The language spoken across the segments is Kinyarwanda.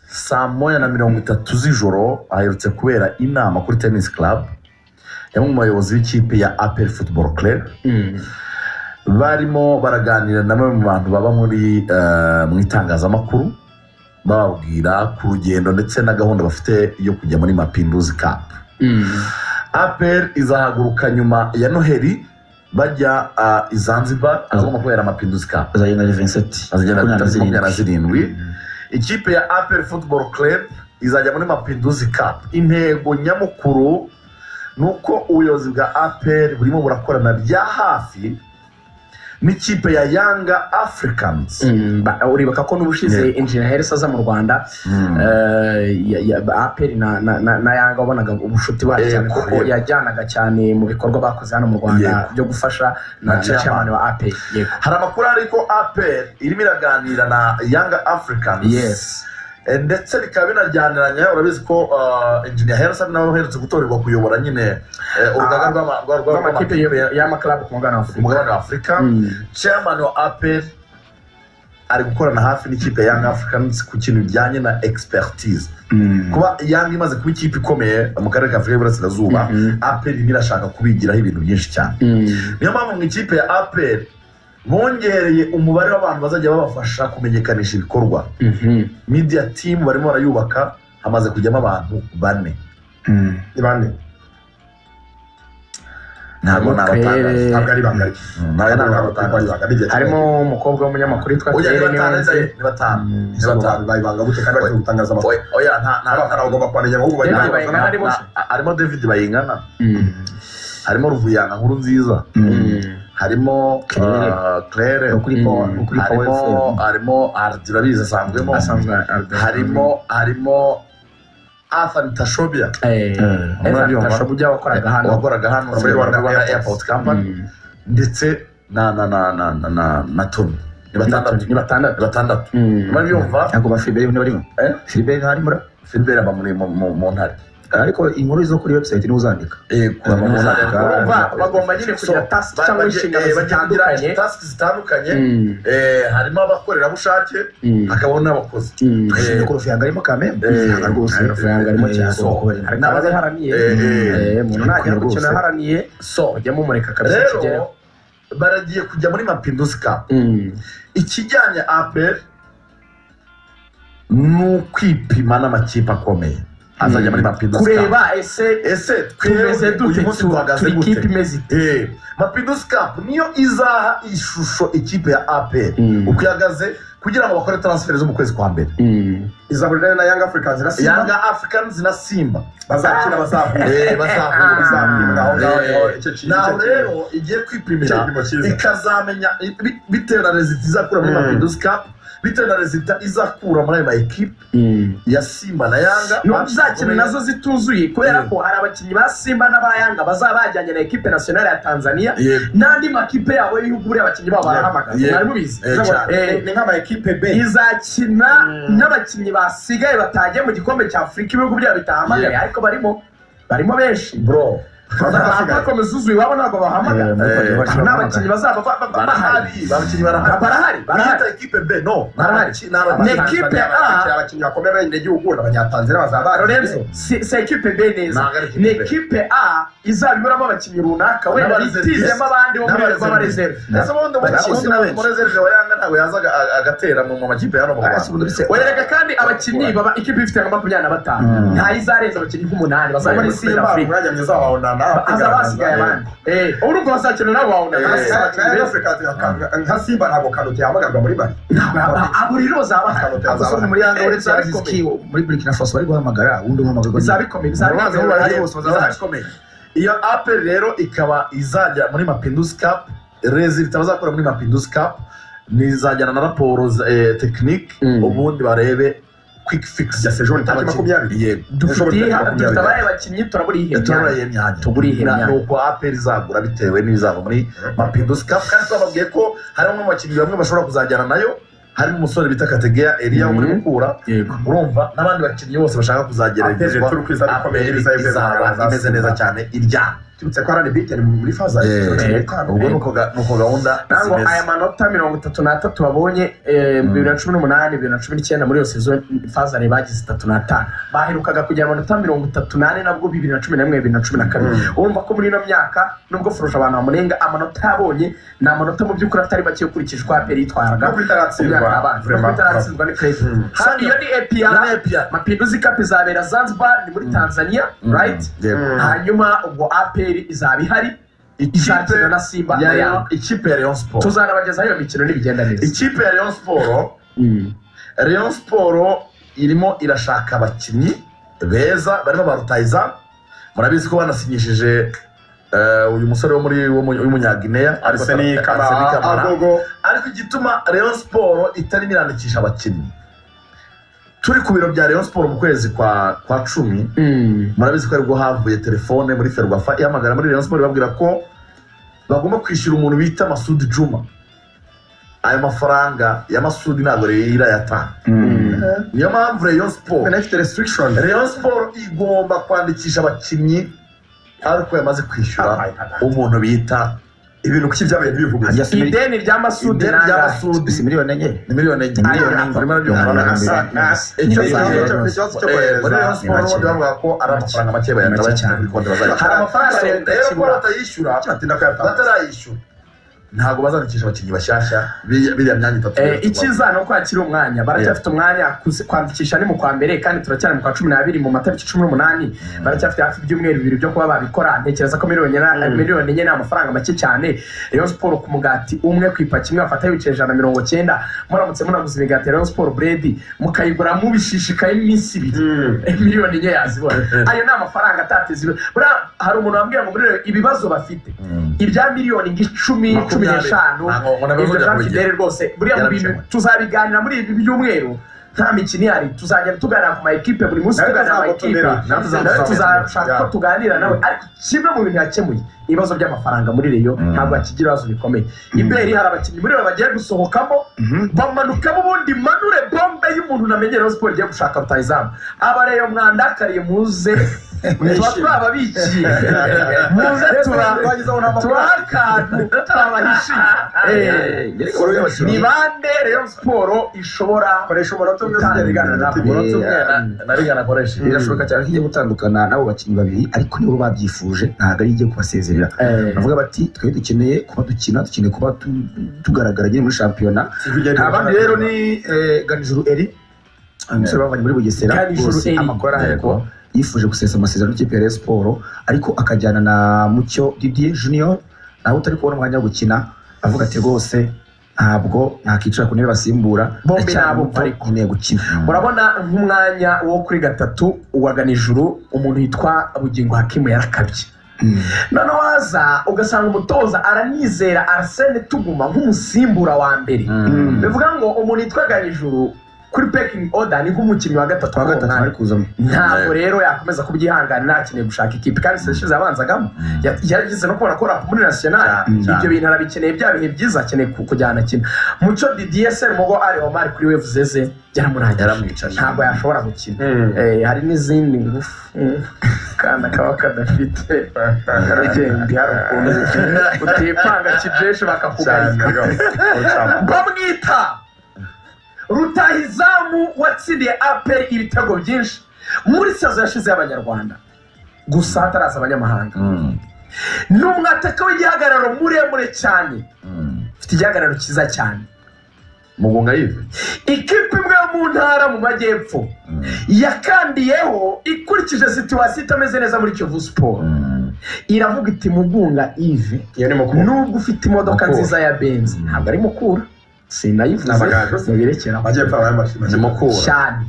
saa moya na mirongo itatu z'ijoro aherutse kubera inama kuri tennis club yamwe mu bayobozi b'ikipe ya apel football club barimo baraganira na bamwe mu bantu baba muri eh, mu itangazamakuru bababwira ku rugendo ndetse na gahunda bafite yo kujya muri mapinduzi cup apel izahaguruka nyuma ya noheli bajya ah, i zanzibar ahagomba kubera amapinduzi cup azagenda ari vinseti azagera kuri makumyabiri na zirindwi ikipe ya apel football club izajya muri mapinduzi cup intego nyamukuru ni uko ubuyobozi bwa apel burimo burakorana bya hafi n'ikipe ya yanga africans uribuka ko n'ubushize injiniya herisi aza mu rwanda Mm. eh, ya- ya- aperi na na- na- na yanga wabonaga ubushuti bwayo Eh, cyane kuko yego. yajyanaga cyane mu bikorwa bakoze hano mu rwanda Yego. byo gufasha na Na chairman. chairman wa aperi yego hari amakuru ariko apel irimo iraganira na yanga africans Yes. Eh, ndetse bikaba binajyaniranye urabizi ko ah, engineer herisa nawe uherutse gutorerwa kuyobora nyine eh, urugaga Ah, rw'ama- rwa- rwa- amakipe rw'amakipe y'amakarabu ku mugabane wa ku afurika mugabane wa afurika Mm. chairman wa apel ari gukorana hafi n'ikipe ya young africans ku kintu bijyanye na expertise kuba young imaze kuba ikipe ikomeye mu karere ka afurika y'iburasirazuba Mhm. apel irimo irashaka kubigiraho ibintu byinshi cyane Mm. niyo mpamvu mu ikipe ya apel bongereye umubare w'abantu bazajya babafasha kumenyekanisha ibikorwa Mhm. media team barimo barayubaka hamaze kujyamo abantu bane Mm. ni bande ntabwo Okay. nabatangaje ntabwo ari bangari Mm, ntabwo nabatangaje harimo umukobwa w'umunyamakuru witwa oya ni Tere batanu Niyombare. ni batanu Mm. ni batanu bayibanga gute kandi bagiye gutangaza amakuru Oya- oya nta nta abafana bagomba kubamenya ahubwo David bayibanga Bayingana ari bose? Na- harimo david bayingana Mm. harimo ruvuyanga nkuru nziza Mm. harimo Claire. ah, claire Ukuri Power- Mm. ukuri Power harimo harimo Ardi urabizi asanzwemo asanzwe Albert. harimo harimo arthur tashobia Eh, Evan Umurabyo Tashoba ujya wakoraga hano wakoraga hano muri Rwanda rwanda Airport. airport company Mm. ndetse na na na na na na na tony ni batandatu ni ni batandatu batandatu Mm. niba byumva ntabwo ba Philbert ntibarimo Eh? Philbert ntari muri filiberi aba muri mu- mu mu ntare ariko inkuru zo kuri website niwe uzandika yego Aba mu ntare. urumva bagomba nyine So, kugira tasiki ba- cyangwa baje- inshingano eh, zitandukanye batangira tasiki zitandukanye Mm. Eh, harimo abakorerabushake Mm. hakabamo n'abakozi Mm. Eh. Nuko Ruvuyanga arimo kamembe Eh. Ruvuyanga rwose Eh. Ruvuyanga arimo Eh. cyane So. kuko bari- hari n'abaza haraniye Eh, eh. Eh, umuntu najya ku kintu aharaniye so ujya mumureka kabisa kigereho rero baragiye kujya muri mapinduzi cup ikijyanye apel ni ukwipima n'amakipe akomeye azajya muri mapinduzi cup kureba ese ese twebwe tumeze dute uyu munsi duhagaze turi kipe gute imeze ite Eh, mapinduzi cup niyo izaha ishusho ikipe ya apel Mm. uko ihagaze kugira ngo bakore transfer zo mu kwezi kwa mbere izahurira na young africans na simba yanga africans na simba bazakina bazahura Eh, bazahura bazahura aho ngaho Eh. niho icyo kintu naho rero igiye kwipimira igipimo cyiza ikazamenya i- bi- bitewe na rezita izakura muri Mm. mapinduzi cup bitewe na rezita izakura muri ayo maekipe ya simba na yanga nubwo izakina nazo zituzuye kubera ko hari abakinnyi ba simba n'abayanga bazaba bajyanye na ekipe nasiyonari ya tanzania Yego. n'andi makipe yabo y'ibihugu buriya abakinnyi babo barahamagaza Yego. mwari mubizi Eh, cyane. Eh, ni nk'amakipe b izakina Mm. n'abakinnyi basigaye batagiye mu gikombe cya afurika ibihugu byabo bitahamagaye ariko barimo barimo benshi bro bakomeza uzuye iwabo ntabwo bahamagara ni abakinnyi bazaba ba- ba- ba- barahari bahari abakinnyi Ba- barahari barahari barahari barahita ekipe b no Barahari. ni Ni ekipe ekipe A. abakinnyi bakomeye b'abanyagihugu n'abanyatanzania bazaba Lorenzo si si ekipe B neza Ntabwo ari ekipe ni B. ekipe A izaba iburamo abakinnyi runaka wenda N'abareserve. bitizemo abandi bo muri N'abareserve. b'abareserve ese ubundi Bakinnyi umukinnyi benshi. umurezereje wa yanga ntabwo yazaga a- agatera mu mu makipe ya hano mu rwanda wereka kandi abakinnyi baba ikipe ifite nka makumyabiri na batanu Mm. ntayo izarenza abakinnyi nk'umunani bazaba muri simba simba afurika umwanya mwiza wa onana azaba hasigaye abandi Eh, urumva bazakina nabo bawunana Eh. hasigaye na abakinnyi young benshi. africans nka- nka simba ntabwo kanute yahamagarwa muri bari Ntabwo aba- aba- buri rero bazaba bahari. Azaba Abasore bahari. muri yanga Eh, uretse Aziz abikomeye. Ki muri burkina faso bari guhamagara undi uhamagarwa bizaba bikomeye bizaba Mu bantu bikomeye bahari barahari bose bose bazaba bazaba bahari. bikomeye iyo apel rero ikaba izajya muri mapinduzi cup rezita bazakora muri mapinduzi cup nizajyana na raporo za- eh, tekinike Mm. ubundi barebe kwiki fikisi ya sejour Tariki makumyabiri. yego dufite Dushobora dufite kuba abaye abakinnyi turaburiye tubura iyo myanya Tugura iyi Na- myanya. ni uko apel izagura bitewe n'ibizava muri mapinduzi cup kandi twababwiye ko harimo abakinnyi bamwe bashobora kuzajyana nayo harimo umusore bita kategeya eriya wo muri Mhm. mukura yego urumva n'abandi bakinnyi bose bashaka kuzageragezwa Apel turi kwizera ko Apel ikomeye, izaba imeze neza. izaba imeze neza cyane iryana tubitse ko arani biteni muri faza ya Eh, mirongo itatu n'itanu ubwo nuko ga- nuko gahunda ntabwo zimeze. aya manota mirongo itatu n'atatu babonye eh, bibiri na cumi n'umunani bibiri na cumi n'icyenda muri iyo sezo fazare bagize itatu n'atanu baherukaga kugira amanota mirongo itatu n'ane nabwo bibiri na cumi na rimwe bibiri na cumi na kabiri urumva ko muri ino myaka nubwo furuje abantu bamurenga amanota yabonye ni amanota mu by'ukuri atari make ukurikije uko aperi yitwaraga Nubwo itaratsindwa, Imyaka yabanje. Nubwo vraiment. itaratsindwa ni crazy. Mm. Hano iyo ni Ni APR APR. mapinduzi cup izabera zanzibar ni muri tanzania Mm, right yego. Mm. hanyuma ubwo aperi izaba ihari izakina na simba na ya Rayon- yanga ikipe ya Rayon Sport tuzanabagezaho iyo mikino nibigenda neza ikipe ya Rayon Sport Rayon Sport irimo irashaka abakinnyi beza barimo ba rutayiza murabizi ko banasinyishije eh, uyu musore wo muri w'umunyagineya ariseni kamara agogo ariko igituma Rayon Sport itarimo irandikisha abakinnyi turi ku biro bya Rayon Sport mu kwezi kwa kwa cumi murabizi ko aribwo havuye telefone muri ferwafa ihamagara muri Rayon Sport ibabwira ko bagomba kwishyura umuntu bita masudi juma ayo mafaranga ya masudi ntabwo rero irayatanga niyo mpamvu Rayon Sport ufite restriction Rayon Sport igomba kwandikisha abakinnyi ariko yamaze kwishyura umuntu bita ibintu kuki byabaye ntibivuguze ideni rya masudi ideni rya nanga Masudi si miliyoni enye ni miliyoni enye Miliyoni enye. barimo barabyungurana na Miliyoni saa enye. icyo Miliyoni gihe enye. cyo- ikibazo cyo eh, muri Rayon kohereza Sport Ni make. bandi bavuga ko ari amafaranga make bayanda Ni make bayashyira kuri konti bazajya Hari hari amafaranga amafaranga leta rero ko ikibura. batayishyura batinda kuyatanga batarayishyura ntabwo bazandikisha abakinnyi bashyashya biriya biriya myanya itatu icyiza ni uko hakiri umwanya baracyafite umwanya kuzi- kwandikisha ni mu kwa mbere kandi turacyari mu kwa cumi n'abiri mu matariki cumi n'umunani baracyafite hafi ibyumweru bibiri byo kuba babikora ntekereza ko miliyoni na- miliyoni enye ni amafaranga make cyane Rayon Sport ku mugati umwe ku ipaki imwe bafata ibice ijana na mirongo cyenda muramutse munaguze imigati ya Rayon Sport bread mukayigura mubishishikaye iminsi ibiri miliyoni enye yazibona ayo ni amafaranga atateze ibi- buriya hari umuntu wambwira ngo muri Rayon ibibazo bafite ibya miliyoni ng'icumi cumi Makumyabiri. n'eshanu Ntabwo umuntu abivuga ibyo bya buri gihe. fidele rwose buriya mu bintu Yarabikemura. tuzabiganira muri ibi byumweru nta mikino ihari tuzajya tuganira ku ma ekipe buri munsi Nawe tuganira ku ma ekipe tuzagutumira. Nawe nawe tuzagutumira. tuzashaka ko Yeah. tuganira nawe ariko kimwe mu bintu yakemuye ibibazo by'amafaranga muri reyo ntabwo hakigira ibibazo bikomeye iberi hari abakinnyi muri reyo bagiye gusohokamo bamanukamo ubundi manure bombe y'umuntu namenye reyo siporo igiye gushaka rutayizamu aba reyo mwandakariye muze tuba twababikiye muze tuba tubaha akantu turabahishiye ni bande Rayon Sport ishobora koresha umunota umwe uzagenda Ntabwo ntabwo umunota umwe narigana akoresha birashoboka cyane ko igiye gutandukana n'abo bakinnyi babiri ariko nibo babyifuje ntabwo ari igiye kubasezerera bavuga bati twe dukeneye kuba dukina dukeneye kuba tu- tugaragara nyine muri shampiyona nta bandi rero ni eh, ganijuru eri umusore bavanye muri bugesera Ganijuru rwose Eri. amakuru arahari Yego. ko yifuje gusesa amasezerano n'ikipe ya Rayon siporo ariko akajyana na mucyo didier junior nawe utari kubona umwanya wo gukina avuga ati rwose ntabwo nakicara ku ntebe basimbura Bombi ndacyari nabo muto, ariko. nkeneye gukina urabona nk'umwanya wo kuri gatatu uwagana ijuru umuntu yitwa bugingo hakimu yarakabye noneho waza ugasanga umutoza aranizera arsene tuguma nk'umusimbura wa mbere Mm. bivuga ngo umuntu yitwa ganijuru kuri pekingi oda ni nk'umukinnyi wa gatatu twa wa gatatu bari gatatu kuzamo ntabwo rero yakomeza kubyihangana ntakeneye gushaka ikipe kandi seshize abanzagamo Ya- yarigeze no kubona ko rap muri national Cyane, cyane. ibyo bintu arabikeneye bya bihe byiza akeneye ku- kujyana akina muco didier semugo ari omar kuri we zeze yaramurangira yaramwicaje ntabwo yashobora gukina Eh, hari n'izindi ngufu Mm. akana kaba kadafite ubwenge hari ukuntu utipanga kijeshi bakakugarika bamwita rutahizamu watsindiye aperi ibitego byinshi muri sazo yashize y'abanyarwanda gusa hataraza abanyamahanga Mm. ni umwataka w'igihagararo muremure cyane Mm. ufite igihagararo cyiza cyane mugunga yive ikipe imwe yo mu ntara mu majyepfo yakandiyeho ikurikije situwasiyo itameze neza muri kivu siporo Mm. iravuga iti mugunga ive iyo ni mukuru nubwo ufite imodoka Mukura. nziza ya benzi ntabwo ari mukura sinayivuze N'amagaju se. mubirekeraho amajyepfo aba yamashima ni mukura cyane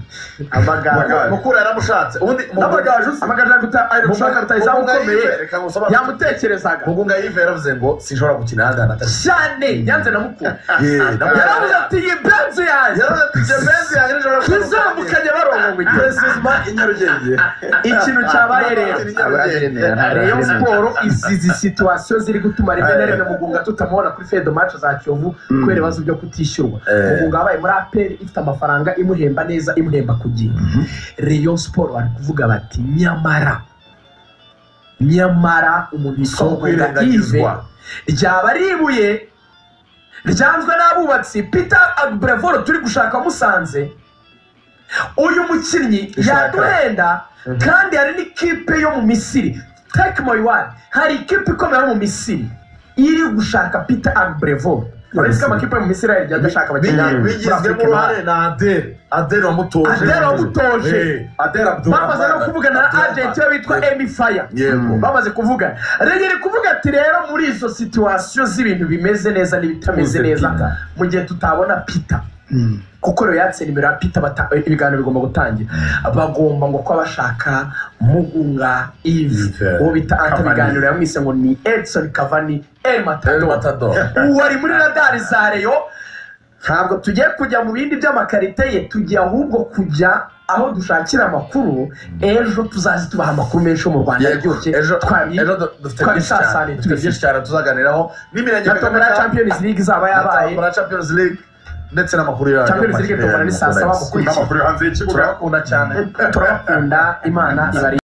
amagaju Amagaju. mukura yaramushatse ubundi n'amagaju se amagaju araguta ari gushaka rutayizamu Mugunga ukomeye Yves, reka ngusobanure. yamutekerezaga mugunga yive yaravuze ngo sinshobora gukina ahandi hantu atari cyane nyanze na mukura yaravuze ati iyi benzi yanjye tuzamukanye barongo nyarugenge ikintu cyabaye rero Rayon Sport izi izi situwasiyo ziri gutuma rimwe na rimwe mugunga tutamubona kuri fedo mace za kiyovu kubera ibibazo byo kutishyurwa Eh. mugunga wabaye muri aperi ifite amafaranga imuhemba neza imuhemba ku gihe Rayon Sport bari kuvuga bati nyamara nyamara umuntu si yitwa ukwirengagizwa ryaba ari ibuye ryanzwe n'abubatsi peter agbrevoru turi gushaka musanze uyu mukinnyi yaduhenda kandi hari n'ikipe yo mu misiri take my word hari ikipe ikomeye yo mu misiri iri gushaka peter agbrevoru uretse ko amakipe yo mu misiri yari adashaka abakinnyi bigizwemo uruhare na adere adere wamutoje Adele wamutoje. Eh, adera bamaze no kuvugana na agenti we witwa emi faya yego bamaze kuvugana rero kuvuga ati rero muri izo situwasiyo z'ibintu bimeze neza n'ibitameze Uze neza Peter. mu gihe tutabona pita kuko rero yatse nimero ya pita bata- ibiganiro bigomba gutangira bagomba ngo kuba bashaka mugunga Yves, ive uwo bita anta Cavani. biganiro yamwise ngo ni edison kavani el El matador Matador. ubu ari muri radari za reyo ntabwo tugiye kujya mu bindi by'amakarite ye tugiye ahubwo kujya aho dushakira amakuru ejo tuzaze tubaha amakuru menshi yo mu rwanda Yego, aryoshye ejo twabi- ejo du- dufite twabi byinshi sasane, cyane dufite tubifite. byinshi cyane tuzaganiraho n'imirenge na tombora ya champions league izaba yabaye na champions league ndetse n'amakuru yayo Champions League tombola ni saa saba mu n'amakuru yo hanze y'ikibuga turakunda cyane turabakunda imana ibari